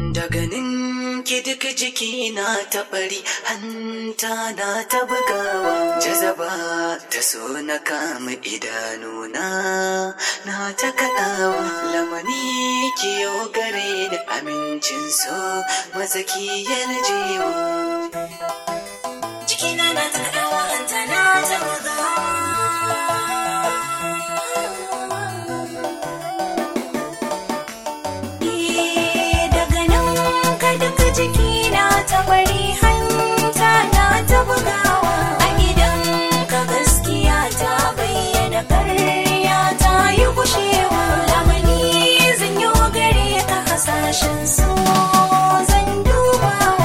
Da ganin ki duk jiki na ta bari hanta na ta bugawa jazaba ta so na kama idanuna na ta kaɗawa lamani ki yo gare da amincin so maza ki yarjewa Jikina na ta kaɗawa hanta na ta bugawa. Eh, daga nan ka duka jikina ta bari hanta na ta bugawa. A idan ka gaskiya ta bayyana karya ta yi gushewa. Lamani zan yi gare ka hasashen so zan dubawa.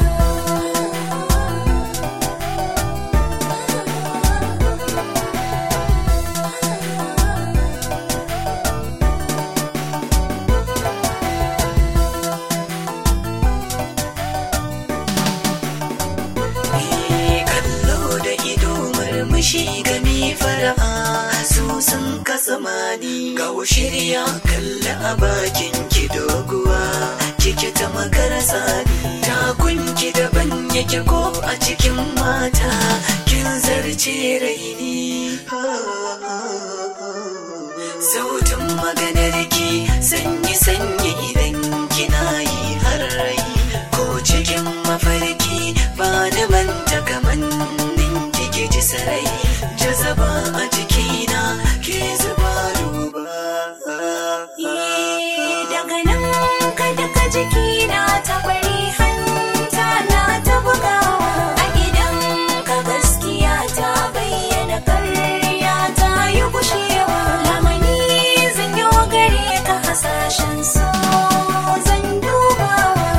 Eh, kallo da ido murmushi gami fara'a su sun kasa mani ga shirya kalla a bakin ki doguwa kike ta makara sani takunki daban yake ko a cikin mata kin zarce raini sautin maganar ki sanyi sanyi idan kina yi har rai ko cikin mafarki ba da manta kaman kike ji sarai jazaba a jikina ke zuba duba daga nan ka duka jikina ta bari hanta na ta bugawa a idan ka gaskiya ta bayyana karya ta yi gushewa lamani zan yi gare ka hasashen so zan dubawa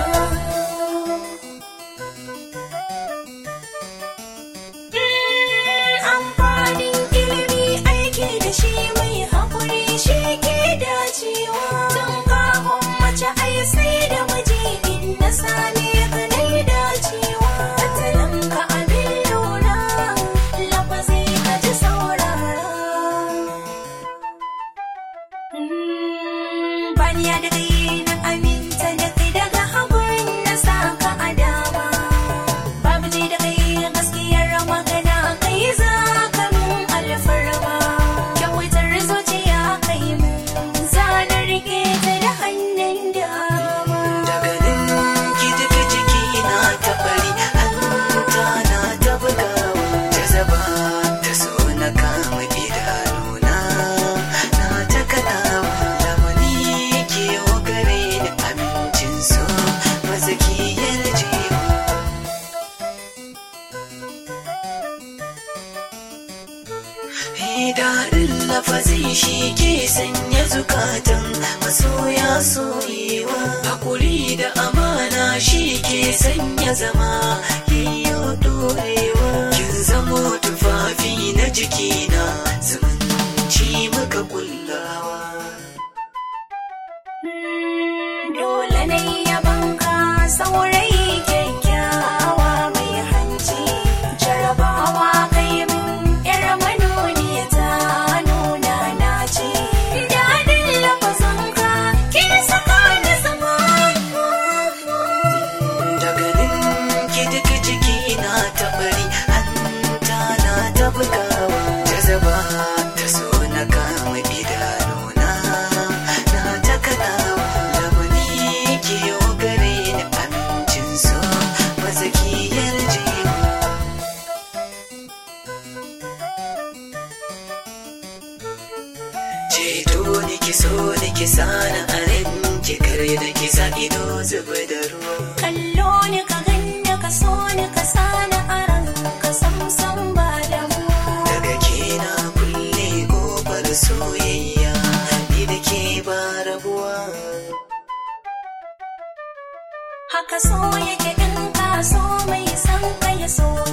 amfanin ilimi aiki da shi mai haƙuri shi ke dacewa tun kafin mace ai sai da miji in na same ka dai dacewa tattalin ka abin lura lafazi ka ji saurara Baniya da kai na aminta da kai daga hagun na saka a dama Babu ji da kai gaskiyar magana kai za ka mun alfarma Kyautar zuciya kai mun zanar rike ta da hannun dama daga nan ki duka jikina ta bari hanta na ta bugawa jazaba ta so na kama idanuna na ta kaɗawa lamani ke yo gare da amincin so maza ki yarjewa daɗin lafazi shi ke sanya zukatan masoya soyewa hakuri da amana shi ke sanya zama yayyo dorewa kin zamo tufafi na jikina zumunci muka kullawa Dole na yi yabanka saurayi kyakkyawa mai hanci jarabawa kai min yar manoniya ta nuna na ce daɗin lafazanka ke saka ni zama daga nan ki duk jikina ta bari hanta na ta bugawa jazaba ta so na kama idanuna na ta kaɗawa lamani ki yo gare ni amincin so maza ki yarjewa ceto ni ki so ni ki sana a ran ki kare da ki sa ido zuba da ruwa kallo ni ka ganni ka so ni ka sani a ranka sam sam ba damuwa daga ke na kulle kofar soyayya ni da ke ba rabuwa haka so yake in ka so mai san ka ya so